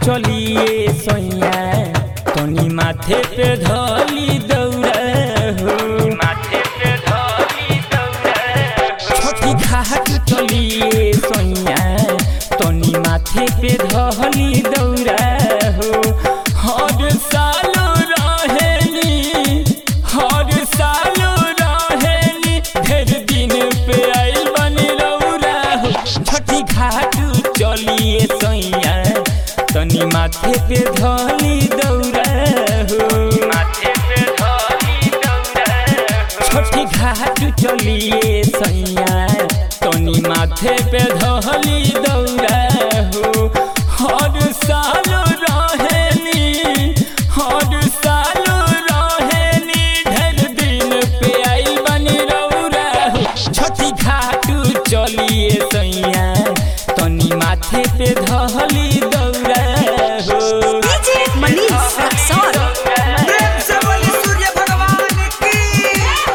चलिए सैया तनी माथे पे धली दौड़ा हो माथे पे धली दौड़ा छोटी घाट चलिए सैया तनी माथे पे धली दौड़ा हो हर साल रहेली हर साल रहेली ढेर दिन पे आइल बनी रौरा हो छठी घाट चलिए सैया तनी माथे पे धली दौड़ा हो माथे पे धली दौड़ा छोटी घाट चलिए सैया तनी माथे पे धली दौड़ा हो हर साल रहेली हर साल रहेली ढेर दिन पे आइल बनी रौरा हो छोटी घाट चलिए सैया तनी माथे पे धली दौड़ा हो डीजे मनीष रक्सौल प्रेम से बोली सूर्य भगवान की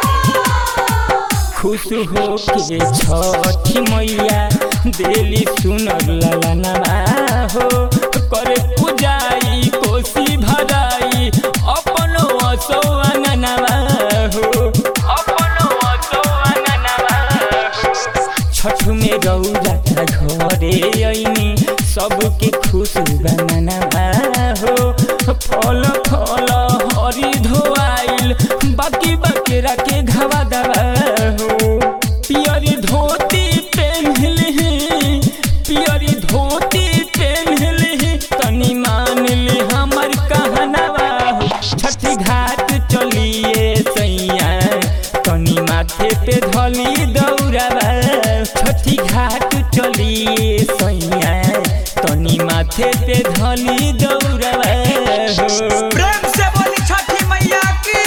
खुश हो के छठी मैया दिली सुनर ललनवा हो करे पूजाई कोसी भराई अपनो असो अंगनवा हो अपनो असो अंगनवा हो छठ में रौरा घरे ऐनी सबके खुश बननवा हो फल फल हरी धोआइल बाकी बकेरा के घवा दवा हो पियरी धोती पेन्हली पियरी धोती पेन्हली तनी मान ली हमर कहनवा हो छठी घाट चलिए सैया तनी माथे पे धली दौड़ावा छठी घाट चलिए सैया तनी माथे पे धली दौड़ावा हो प्रेम से बोली छठी मैया की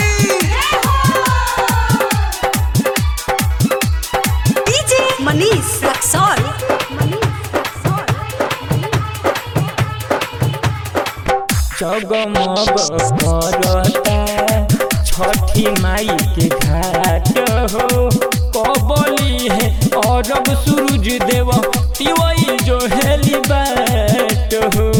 डीजे मनीष रक्सौल जगमग करता छठी माई के घाट हो कबली है अरब सूरज देव तिवई जो हेली बाट हो